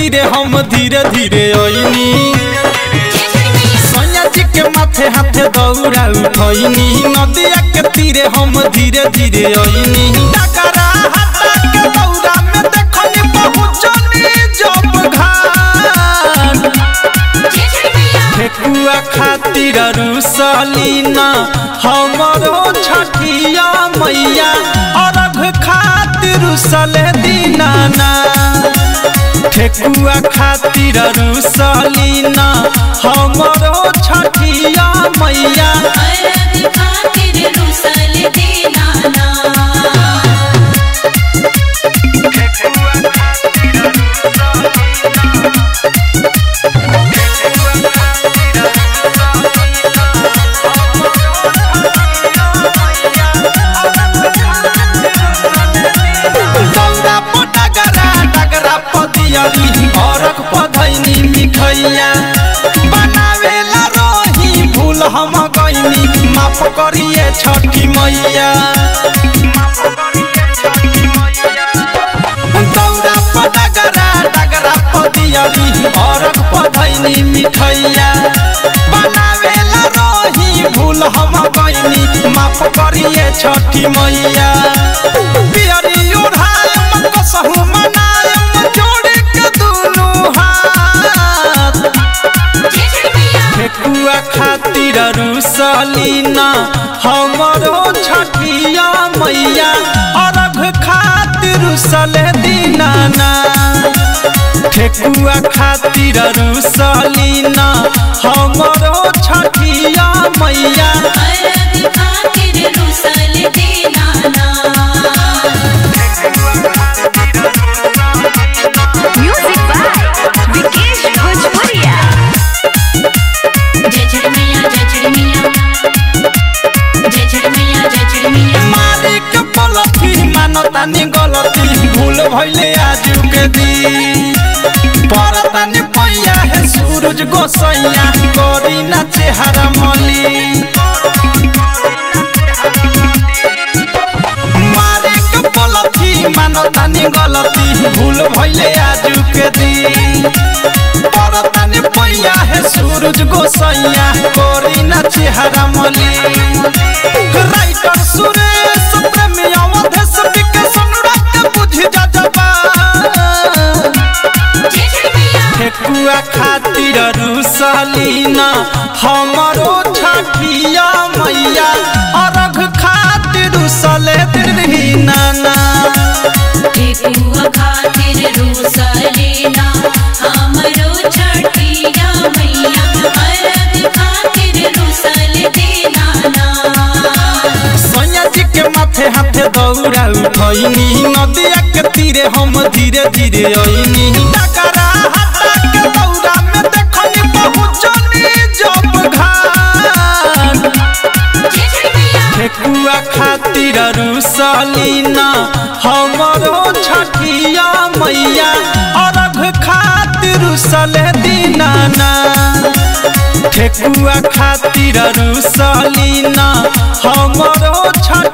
तीरे हम धीरे धीरे ओइनी सैया जी के माथे हाथे दौड़ा उठैनी नदिया के तीरे हम धीरे धीरे ओइनी डकरा हटा के दौड़ा में देखनी पहुँचनी जब घाट ठेकुआ खातिर रुसलीना हमरो छठिया मैया अरघ खातिर रुसले दीनाना ठेकुआ खातिर रुसलीना हमरो छठिया मैया दौरा पटगरा डगरा पदियरी अरघ पधैनी मिठैया बनावेला रही भूल हम गईनी माफ करिए छठी मैया दौरा पटगरा डगरा पदियरी अरघ पधैनी मिठैया बनावेला रही भूल हम गईनी माफ करिए छठी मैया पियरी ओढ़ायम कसहु मनायम जोड़ के दुनू हाथ ठेकुआ खातिर रुसलीना हमरो छठिया मैया अरघ खातिर रुसले दीनाना ठेकुआ खातिर रुसलीना हमरो छठिया मैया Music by Vikesh Bhojpuria. जय झड़ मैया जय झड़ मैया जय झड़ मैया जय झड़ मैया मालिक पलथी मानतानी गलती भूल भइले आजू के दिन परतानी पैया है सूरज गोसैया करी ना चेहरा मली मालिक पलथी मानतानी गलती भूल भइले आजू के दिन परतानी पैया है सूरज गोसैया करी ना चेहरा मली राइटर सुरेश प्रेमी अवधेश विकेश अनुराग बुझ जा जबा जय झड़ मैया ठेकुआ खातिर रुसलीना हमरो छठिया मैया अरघ खातिर रुसले दीनाना ठेकुआ खातिर रूसलेना हमरो छठिया मैया अरग खातिर रूसल देना सैया जी के माथे हाथे दौड़ा उठैनी नदिया के तीरे हम धीरे धीरे ओइनी डकरा हटा के दौड़ा में देखनी पहुँचनी जब घाट जय झड़ मैया ठेकुआ खातिर रुसलीना हमरो छठिया मैया अरघ खातिर रुसले दीनाना ठेकुआ खातिर रुसलीना हमरो छठ